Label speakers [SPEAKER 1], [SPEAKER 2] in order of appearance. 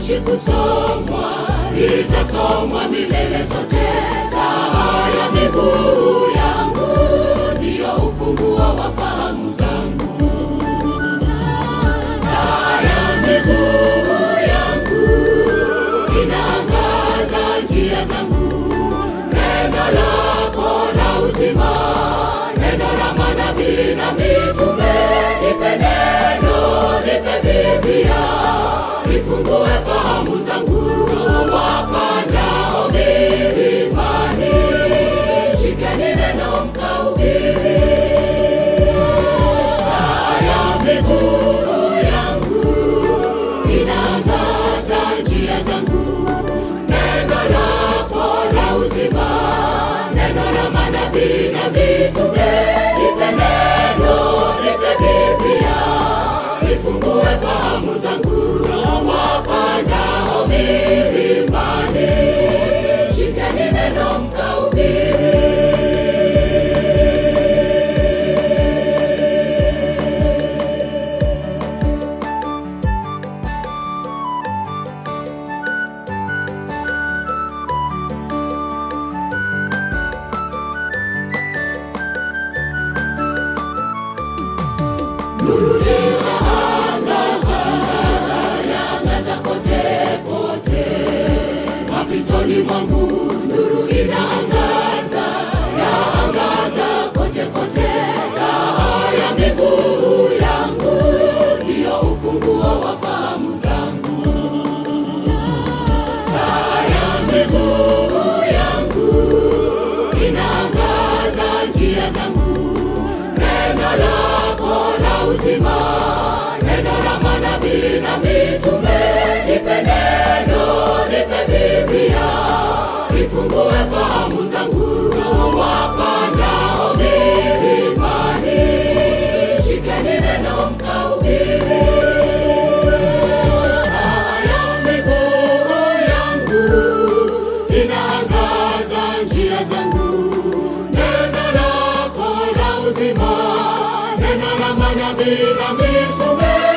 [SPEAKER 1] halitoshi kusomwa, litasomwa milele zote. Taa ya miguu yangu ndiyo ufunguo wa fahamu zangu. Taa ya miguu yangu inaangaza njia zangu. Neno lako la uzima, neno la manabii na mitume, nipe neno, nipe Biblia, ifungue fahamu zangu. Wapandao milimani, shikeni neno mkahubiri. Taa ya miguu yangu inaangaza njia zangu. Neno lako la uzima, neno la manabii na mitume, nipe neno, nipe Biblia, ifungue fahamu zangu. Wapandao milimani, shikeni neno mkahubiri. Nuru inaangaza, yaangaza kote kote. Mapitoni mwangu nuru inaangaza, yaangaza kote kote. Taa ya miguu yangu ndiyo ufunguo wa fahamu zangu. Taa ya miguu yangu inaangaza njia zangu. Neno lako la uzima, neno la manabii na mitume, nipe neno, nipe Biblia, ifungue fahamu zangu. Wapandao milimani, shikeni neno mkahubiri. Taa ya miguu yangu inaangaza njia zangu. Neno lako la uzima, neno la manabii na mitume,